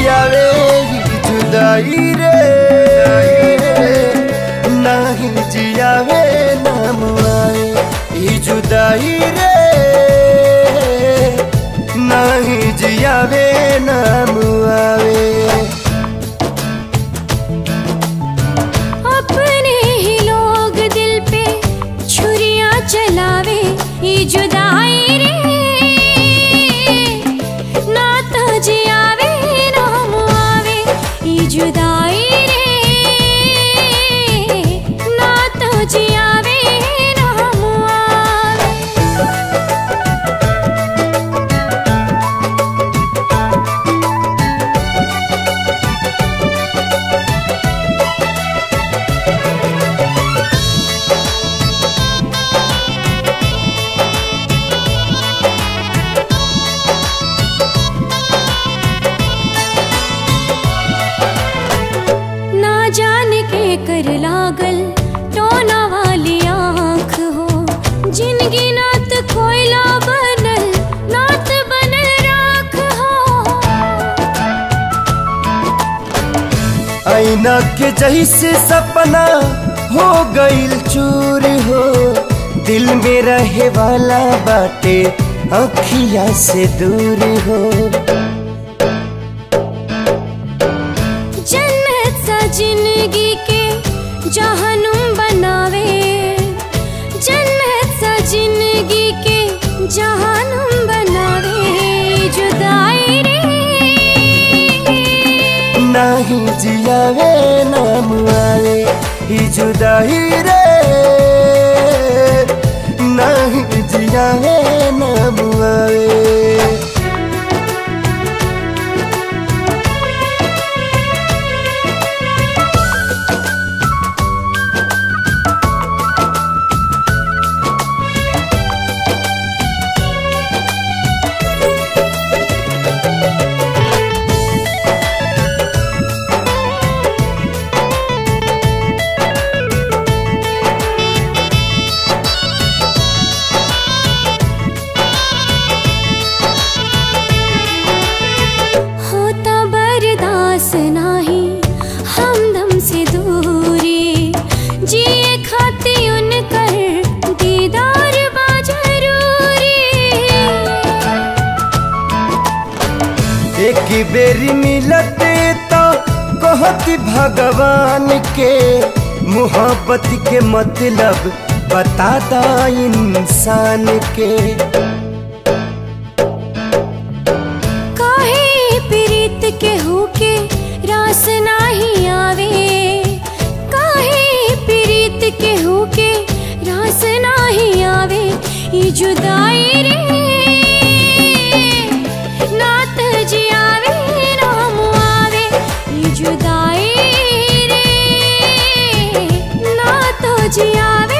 जियावे ई जुदाई रे नाही जियावे नाम आए ई जुदाई रे नाही जियावे नाम आवे अपने ही लोग दिल पे छुरियां चलावे ये जुदाई रे ना तो जियावे ना मुआवे ये जुदाई रे ना तो जियावे ना मुआवे ना जाने के कर लागल टोना वाली आँख हो जिनगी नात कोयला बनल नात बनल राख हो आईना के जैसे सपना हो गईल चूर हो दिल में रहे वाला बाटे अखिया से दूर हो जन्नत सा जिंदगी के जहनुम बनावे जन्नत सा जिंदगी के जहनुम बनावे जुदाई रे नाही जियावे नाम आवे ही जुदाई रे नाही जियावे नाम आवे होता बर्दास नाही हमदम से दूरी जिए खाती उनकर दीदार बा जरूरी एक बेरी मिलते तो कहती भगवान के मोहब्बत के मतलब बताता इंसान के काहे प्रीत के होके रास नाही आवे काहे प्रीत के होके रास नाही आवे ये जुदाई रे नात जियावे राम आवे ये जुदाई रे ना तो जियावे